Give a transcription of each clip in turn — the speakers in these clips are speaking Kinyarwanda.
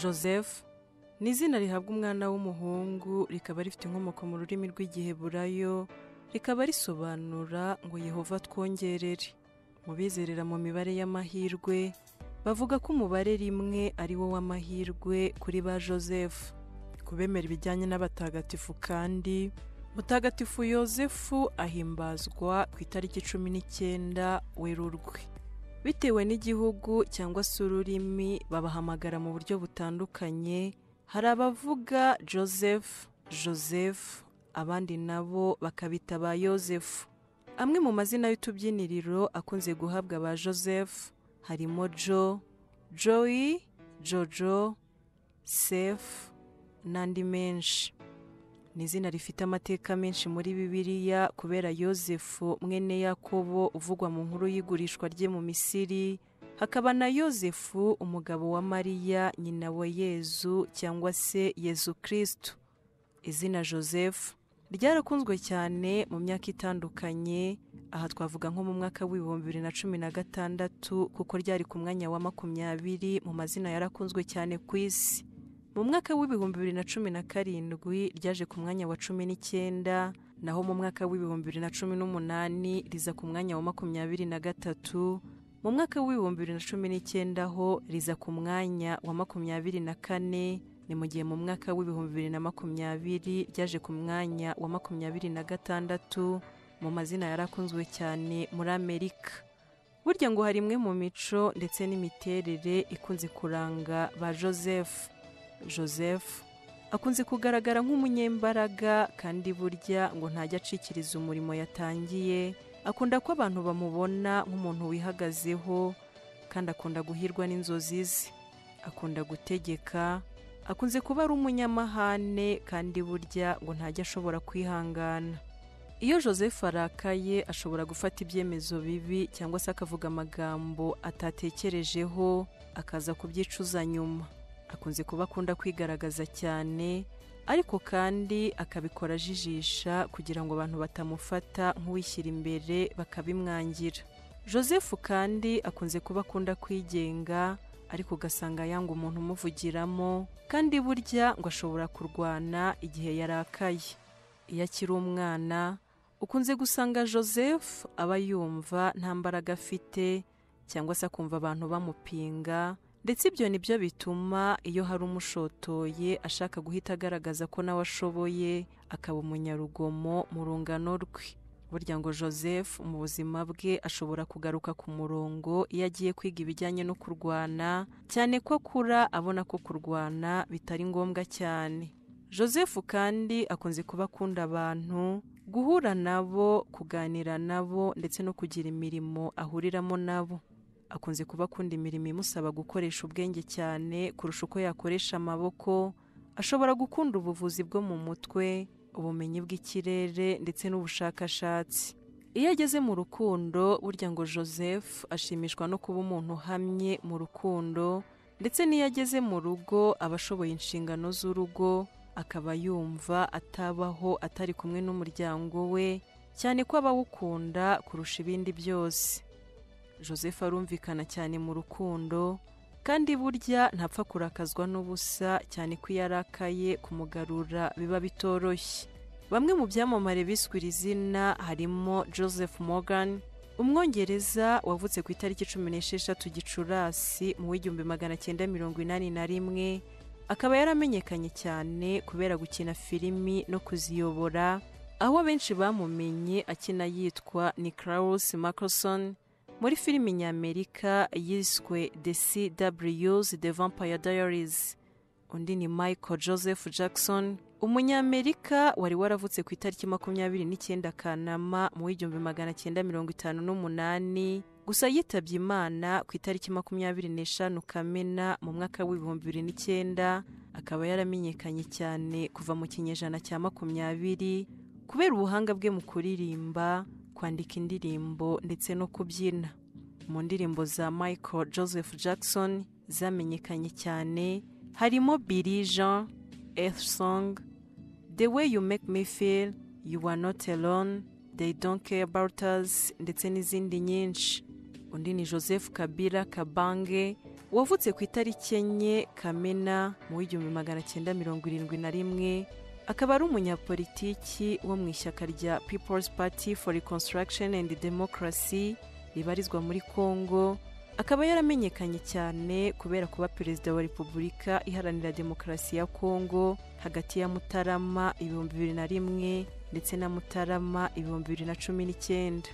joseph ni izina rihabwa umwana w'umuhungu rikaba rifite inkomoko mu rurimi rw'igiheburayo rikaba risobanura ngo yehova twongerere mu bizerera mu mibare y'amahirwe bavuga ko umubare rimwe ari wo w'amahirwe kuri ba joseph ku bemera ibijyanye n'abatagatifu kandi mutagatifu yosefu ahimbazwa ku itariki cumi n'icyenda werurwe bitewe n'igihugu cyangwa se ururimi babahamagara mu buryo butandukanye hari abavuga joseph joseph abandi nabo bakabita ba yosefu amwe mu mazina y'utubyiniriro akunze guhabwa ba joseph harimo jo joy jojo sef n'andi menshi ni izina rifite amateka menshi muri bibiliya kubera yosefu mwene yakobo uvugwa mu nkuru y'igurishwa rye mu misiri hakaba na yosefu umugabo wa mariya nyina wa yezu cyangwa se yezu kirisitu izina joseph ryarakunzwe cyane mu myaka itandukanye aha twavuga nko mu mwaka w'ibihumbi bibiri na cumi na gatandatu kuko ryari ku mwanya wa makumyabiri mu mazina yarakunzwe cyane ku isi mu mwaka w'ibihumbi bibiri na cumi na karindwi ryaje ku mwanya wa cumi n'icyenda naho mu mwaka w'ibihumbi bibiri na cumi n'umunani riza ku mwanya wa makumyabiri na gatatu mu mwaka w'ibihumbi bibiri na cumi n'icyenda ho riza ku mwanya wa makumyabiri na kane ni mu gihe mu mwaka w'ibihumbi bibiri na makumyabiri ryaje ku mwanya wa makumyabiri na gatandatu mu mazina yarakunzwe cyane muri amerika burya ngo hari imwe mu mico ndetse n'imiterere ikunze kuranga ba joseph joseph akunze kugaragara nk'umunyembaraga kandi burya ngo ntajya acikiriza umurimo yatangiye akunda ko abantu bamubona nk'umuntu wihagazeho kandi akunda guhirwa n'inzozi ze akunda gutegeka akunze kuba ari umunyamahane kandi burya ngo ntajya ashobora kwihangana iyo joseph arakaye ashobora gufata ibyemezo bibi cyangwa se akavuga amagambo atatekerejeho akaza kubyicuza nyuma akunze kuba akunda kwigaragaza cyane ariko kandi akabikora ajijisha kugira ngo abantu batamufata nk'uwishyira imbere bakabimwangira joseph kandi akunze kuba akunda kwigenga ariko ugasanga yanga umuntu umuvugiramo kandi burya ngo ashobora kurwana igihe yarakaye iyo akiri umwana ukunze gusanga joseph aba yumva nta mbaraga afite cyangwa se akumva abantu bamupinga ndetse ibyo ni byo bituma iyo hari umushotoye ashaka guhita agaragaza ko nawe ashoboye akaba umunyarugomo mu rungano rwe burya ngo joseph mu buzima bwe ashobora kugaruka ku murongo iyo agiye kwiga ibijyanye no kurwana cyane ko akura abona ko kurwana bitari ngombwa cyane joseph kandi akunze kuba akunda abantu guhura nabo kuganira nabo ndetse no kugira imirimo ahuriramo nabo akunze kuba akunda imirimo imusaba gukoresha ubwenge cyane kurusha uko yakoresha amaboko ashobora gukunda ubuvuzi bwo mu mutwe ubumenyi bw'ikirere ndetse n'ubushakashatsi iyo ageze mu rukundo burya ngo joseph ashimishwa no kuba umuntu uhamye mu rukundo ndetse n'iyo ageze mu rugo aba ashoboye inshingano z'urugo akaba yumva atabaho atari kumwe n'umuryango we cyane ko abawukunda kurusha ibindi byose joseph arumvikana cyane mu rukundo kandi burya ntapfa kurakazwa n'ubusa cyane ko iyo arakaye kumugarura biba bitoroshye bamwe mu byamamare biswe iri zina harimo joseph morgan umwongereza wavutse ku itariki cumi n'esheshatu gicurasi mu w'igihumbi magana cyenda mirongo inani na rimwe akaba yaramenyekanye cyane kubera gukina filimi no kuziyobora aho benshi bamumenye akina yitwa niklaus macroson muri filimi nyamerika yiswe the cws the vampire diaries undi ni michael joseph jackson umunyamerika wari waravutse ku itariki makumyabiri n'icyenda kanama mu w'igihumbi magana cyenda mirongo itanu n'umunani gusa yitabye imana ku itariki makumyabiri n'eshanu kamena mu mwaka w'ibihumbi bibiri n'icyenda akaba yaramenyekanye cyane kuva mu kinyejana cya makumyabiri kubera ubuhanga bwe mu kuririmba kwandika indirimbo ndetse no kubyina mu ndirimbo za michael joseph jackson zamenyekanye cyane harimo billy jean earth song the way you make me feel you are not alone they don't care about us ndetse n'izindi nyinshi undi ni joseph kabila kabange wavutse ku itariki enye kamena mu w'igihumbi magana cyenda mirongo irindwi na rimwe akaba ari umunyapolitiki wo mu ishyaka rya people's party for reconstruction and democracy ribarizwa muri congo akaba yaramenyekanye cyane kubera kuba perezida wa repubulika iharanira demokarasi ya congo hagati ya mutarama ibihumbi bibiri na rimwe ndetse na mutarama ibihumbi bibiri na cumi n'icyenda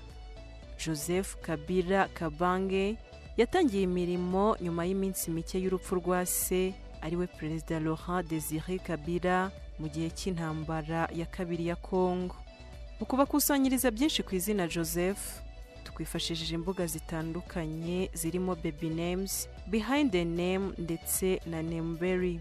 joseph kabila kabange yatangiye imirimo nyuma y'iminsi mike y'urupfu rwa se ariwe perezida laurent desire kabila mu gihe cy'intambara ya kabiri ya congo mu kubakusanyiriza byinshi ku izina joseph twifashishije imbuga zitandukanye zirimo baby names behind the name ndetse na nameberry